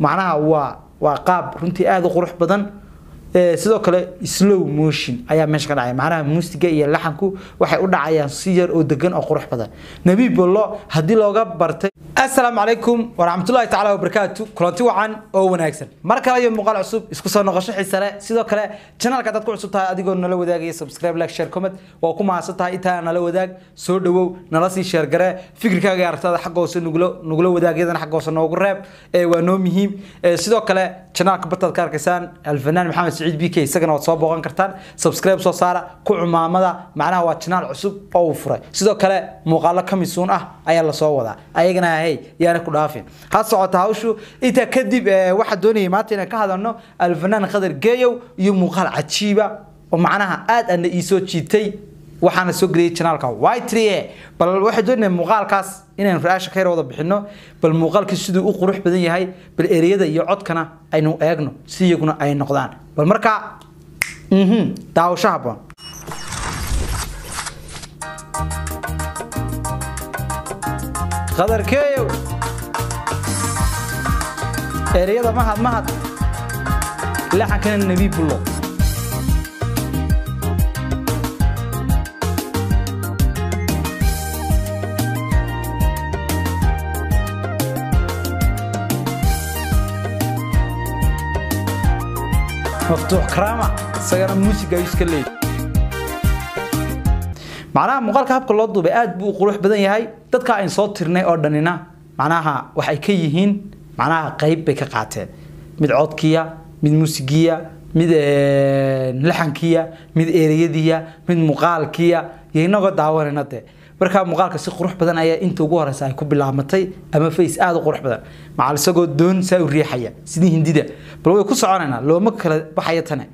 macnaha waa waa qaab runtii aada u qurux badan sidoo kale slow motion ayaa meesha ka dhacaya macnaha muusiga iyo laxanku waxay u dhacayaan si yar oo degan oo qurux badan nebi bollo haddii looga bartay assalaamu calaykum waraxmatullahi tacaala wabarakaatu kulanti wacan oo wanaagsan mar kale iyo muuqaal cusub isku soo noqosho xiise leh sidoo kale channelka haddaad ku cusub tahay adigoo nala wadaagaya subscribe like share comment waa ku mahadsan tahay intaa nala wadaag soo dhawow nala sii sheer garee fikirkaaga aragtada xagga hoose nugula nugula wadaag iyadana xagga hoose noogu reeb ee waa noo muhiim sidoo kale channelka bartaad ka arkaysaan alfanaan maxamed saciid b k isagana waad soo booqan kartaan subscribe soo saara ku cumaamada macnaha waa channel cusub oo uu furay sidoo kale muuqaalo kamisuun ah ayaa lasoo wadaa ayagana hey yaana ku dhaafin ha socota hawshu intaa kadib waxaa doonayay maanta inaan ka hadalno alfanaan khadar geeyow iyo muuqaal cajiiba oo macnaha aad ana ii soo jiitay waxaana soo geliyay channelka y3a bal waxay doonayay muuqaalkaas inaan ra-aasha ka yar wada bixino bal muuqaalkii siduu u qurux badan yahay bal ereyada iyo codkana aynu eegno si iyaguna ay noqdaan bal markaa daawasho haboon qadarkeeyow ereyada mahad mahad laxankana nebi bullo maftuux karaama isagana muusiga ayuu iska leeyay macnaha muuqaalka habka loo duubay aad buu u qurux badan yahay dadka ayn soo tirnay oo dhanina macnaha waxay ka yihiin macnaha qayb bay ka qaateen mid codkiya mid muusigiya mid laxankiya mid ereyadiya mid muuqaalkiya iyo inagoo daawanayna dee markaa muuqaalka si qurux badan ayaa inta ugu horeysa ay ku bilaabatay ama face aada u qurux badan macal isagoo doon saa u riixaya sidii hindida bal way ku soconaynaa looma kala baxaya tane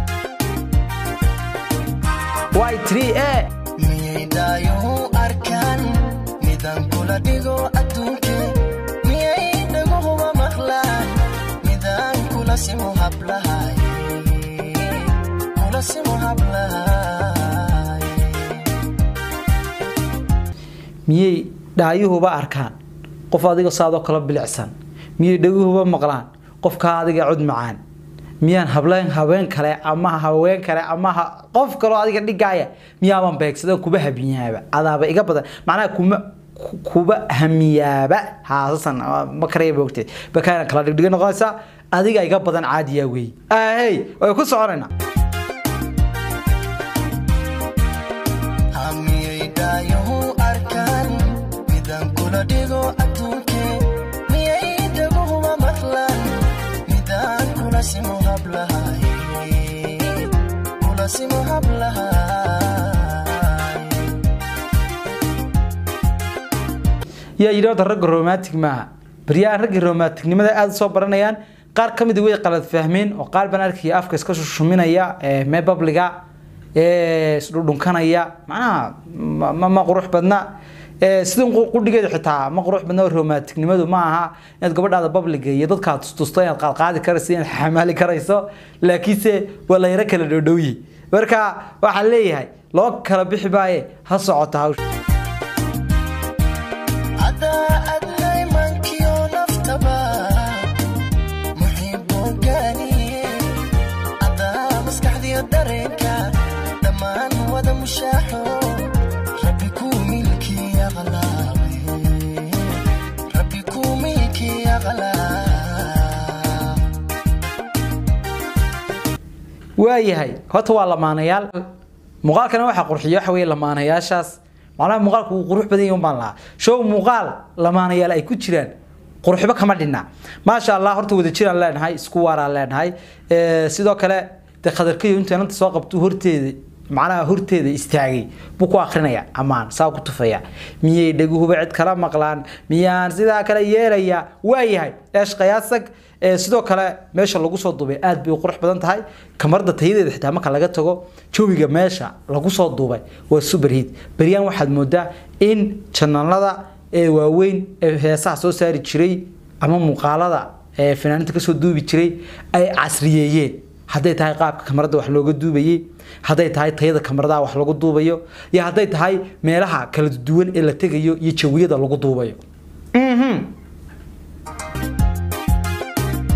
y 3 a miyaydaayuhu arkaan midaan kula dhigo adduunke miyay dhaguhuba maqlaan midaan kula simo hablahay kula simo hablahay miyay dhaayuhuba arkaan qof adiga saadoo kala bilicsan miyay dhaguhuba maqlaan qofkaa adiga cod macaan miyaan hableen haween kale ama haween kale ama qof kaloo adiga dhigaaya miyaaban beegsada kuba hamiyaaba adaaba iga badan macnaha kuma kuba hamiyaaba haasasan ma karaya boogtee bakaana kala dhigdhiga noqonaysa adiga iga badan caadiya wey ahey way ku soconaynaa hamiyaydaayuhu arkaan midaan kula dhigo adduunke miyay dhaguhuba maqlaan midaan kula simo hablahay kula simo hablahay yaa yidhi horta ragga romantic maaha baryahan raggii romanticnimada aada soo baranayaan qaar ka midi way qalad fahmeen oo qaar baan arkaya afka iska shushuminaya mee babliga isdhudhunkanaya macnaha ma ma qurux badna sidan qudhigeeda xitaa ma qurux badna romanticnimadu ma aha inaad gabadhaada babliga iyo dadkaa tustusto inaad qaadqaadi karayso inaad xamaali karayso laakiinse waa la yaro kala dhowdhowye marka waxaan leeyahay loo kala bixi maaye ha socota hawsha adaa adnay mankiyo naftaba muxiiboogaaniye adaa maskaxdiyo dareenka dhammaan wada mushaaxo rabbi kuu milkiya qalaawe rabbi kuu milkiya qalaab waayahay horta waa lamaanayaal muuqaalkana waxaa qurxiya waxa weeye lamaanayaashaas macnaha muuqaalku wuu qurux badan yahay un baan lahaa show muuqaal lamaanayaal ay ku jiraan quruxba kama dhinna maasha allah horta wada jiraan leenahay isku waaraan leenahay sidoo kale dee khadarkayo intuu inanta soo qabto horteeda macnaha horteeda istaagay buu ku akrinaya amaan saa ku tufaya miyay dhaguhuba cid kala maqlaan miyaan sidaa kale yeelaya waayahay eeshqayaasag sidoo kale meesha lagu soo duubay aad bay u qurux badan tahay kamarda tayadeeda xitaa marka laga tago jawiga meesha lagu soo duubay waa superheat beryaan waxaad moodaa in janalada ee waaweyn ee heesaha soo saari jiray ama muuqaalada ee fanaaniinta kasoo duubi jiray ay casriyeeyeen hadday tahay qaabka kamarada wax looga duubayay hadday tahay tayada kamaradaha wax lagu duubayo iyo hadday tahay meelaha kala duwan ee la tegayo iyo jawiyada lagu duubayo mhm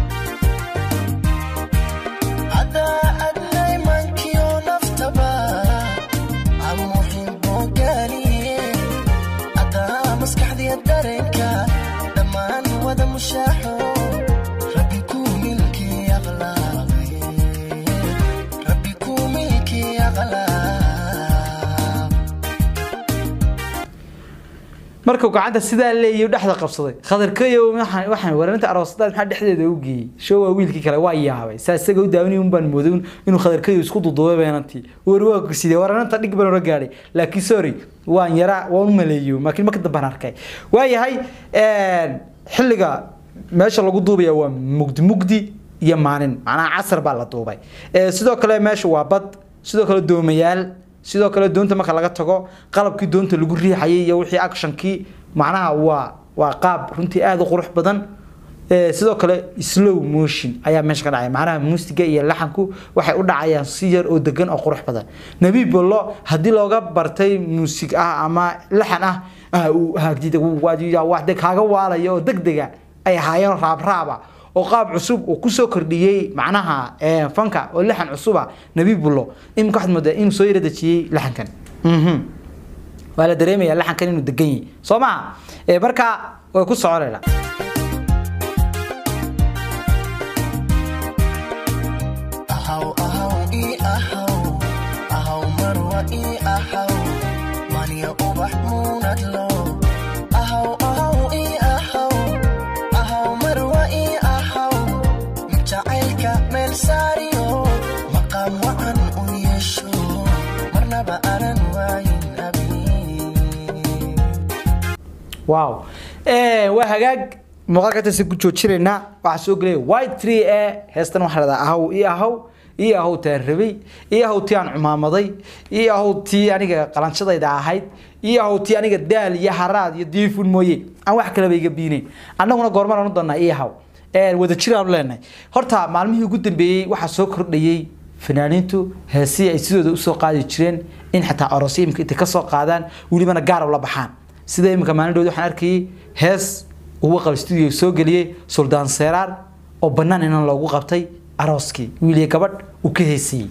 markuu gacanta sidaa leeyahay dhexda qabsaday khadarkayo waxaan waxaan wareerinta aroosada maxaa dhexdeeda u geeyay show waa wiilkii kale waa yaabay saa isaga u daawanay un baan mooday inuu khadarkayo isku duduubay beenantii war waa ku sidee wareerinta dhig baan ora gaadhay laakiin sorry waan yara waan u maleeyo laakiin marka dambe aan arkay waayahay xilliga meesha lagu duubaya waa mugdi mugdi iyo maalin macnaha casar baa la duubay sidoo kale meesha waa bad sidoo kale doomayaal sidoo kale doonta marka laga tago qalabkii doonta lagu riixayay iyo wixii actionkii macnaha waa waa qaab runtii aada u qurux badan sidoo kale slow motion ayaa meesha ka dhacaya macnaha muusiga iyo laxanku waxay u dhacayaan si yar oo degan oo qurux badan nabi bollo haddii looga bartay muusig ah ama laxan ah wax de kaaga waalaya oo degdega ay ahaayeen raabraaba oo qaab cusub uu kusoo kordhiyey macnaha fanka oo laxan cusuba nabi bullo imika waxaad moodaa inuu soo yara dejiyey laxankan waa la dareemaya laxankan inuu degan yahay soo maha marka way ku soconayna ahaw ahaw ii ahaw ahaw marwa ii ahaw maniya ubax muunadlo ahaw ahaw ii ahaw ahaw marwa ii ahaw mid jacaylka meel saariyo maqaam wacan u yeesho marnaba anan waayin abi wow waa hagaag muuqaalka intaasi ku joojinaynaa waxaa soo gelaya white tree e heestan waxaa la dhahaa ahaw ii ahaw ii ahaw taan rabay ii ahaw tii aan cumaamaday ii ahaw tii aniga qalanshadayda ahayd ii ahaw tii aniga daal iyo haraad iyo diifun mooye aan wax kaleba iga biinayn annaguna goormaan oran doonaa ii ahaw wada jir aanu leenahay horta maalmihii ugu dambeeyey waxaa soo kordhayey fanaaniintu heesihii ay sidooda usoo qaadi jireen in xataa aroosyo imika intay kasoo qaadaan welibana gaarab la baxaan sida imika maalindhood waxaan arkayay hees uu qaba studio soo geliyey suldaan seeraar oo bannaan inan loogu qabtay arooskii wiiliya gabadh uu ka heesiyey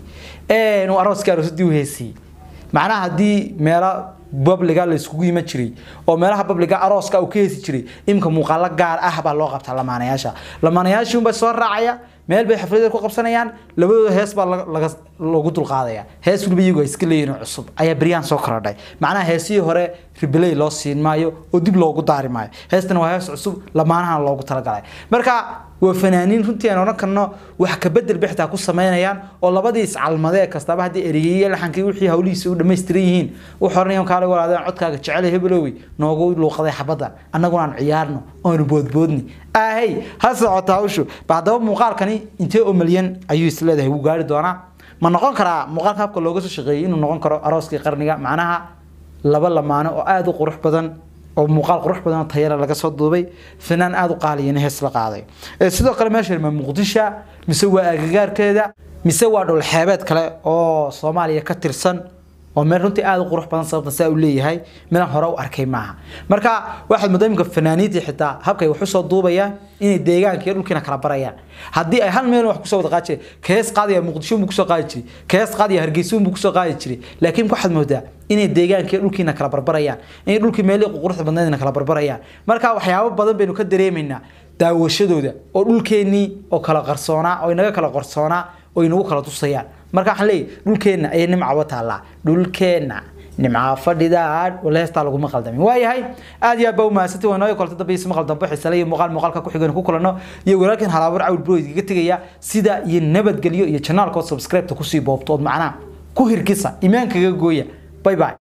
uu arooskii aroosadii u heesiyey macnaha haddii meelo babliga la iskugu iman jiray oo meelaha babliga arooska uu ka heesi jiray imika muuqaalo gaar ah baa loo qabtaa lamaanayaasha lamaanayaashii unbay soo raacaya meel bay xafladeed ku qabsanayaan labadooda hees baa laga loogu dulqaadaya hees waliba iyagu ay iska leeyihiin cusub ayaa beryaan soo korodhay macnaha heesihii hore ribiley loo siin maayo oo dib loogu daari maayo heestan waa hees cusub lamaanahan loogu talagalay marka waa fanaaniin runtii aan odhan karno wax ka bedel bay xitaa ku samaynayaan oo labadii iscalmadee kastaba haddii ereyeye laxankii wixii hawlihiisa u dhammaystiran yihiin u xoranayaan kaale walaadeen codkaaga jecel hebelowey noogu luuqaday xabadda annaguna aan ciyaarno oonu boodboodni ahey ha socota hawshu ba haddaba muuqaalkani intee oo malyan ayuu isleedahay wuu gaari doonaa ma noqon karaa muuqaalka habka looga soo shaqeeyey inuu noqon karo arooskii qarniga macnaha laba lamaano oo aada u qurux badan oo muuqaal qurux badan oo tayara laga soo duubay fanaan aada u qaaliyana hees la qaaday sidoo kale meesha ma muqdisho mise waa agagaarkeeda mise waa dhulxeebeed kale oo soomaaliya ka tirsan oo meel runtii aada u qurux badan sababta saa uu leeyahay meelaan hore u arkay maaha marka waxaad moodaa imika fanaaniintii xitaa habkay wax usoo duubayaan inay deegaanka iyo dhulkiina kala barayaan haddii ay hal meel wax kusoo wada qaadi jiray kees qaadaya muqdisho buu kusoo qaadi jiray kees qaadaya hargeysa buu kusoo qaadi jiray laakiin waxaad moodaa inay deegaanka iyo dhulkiina kala barbarayaan inay dhulkii meelihii quruxda badneedna kala barbarayaan marka waxyaabo badan baynu ka dareemaynaa daawashadooda oo dhulkeennii oo kala qarsoonaa oo inaga kala qarsoonaa oo inagu kala tusayaan marka waxaan leeyahay dhulkeenna ayay nimcaba taallaa dhulkeenna nimca fadhida waleestaa laguma qaldamin waayahay aad iyo aad baa umahadsanti waa inooyo kolta dambe isma qaldan bixisale iyo muuqaal muuqaalka ku xigan ku kulano iyo walaalkan halaabur cawil bro idiga tegaya sida iyo nabadgelyo iyo janaalkood subscribe-ta kusii boobto ood macnaha ku hirgisa imaankaga gooya bye bye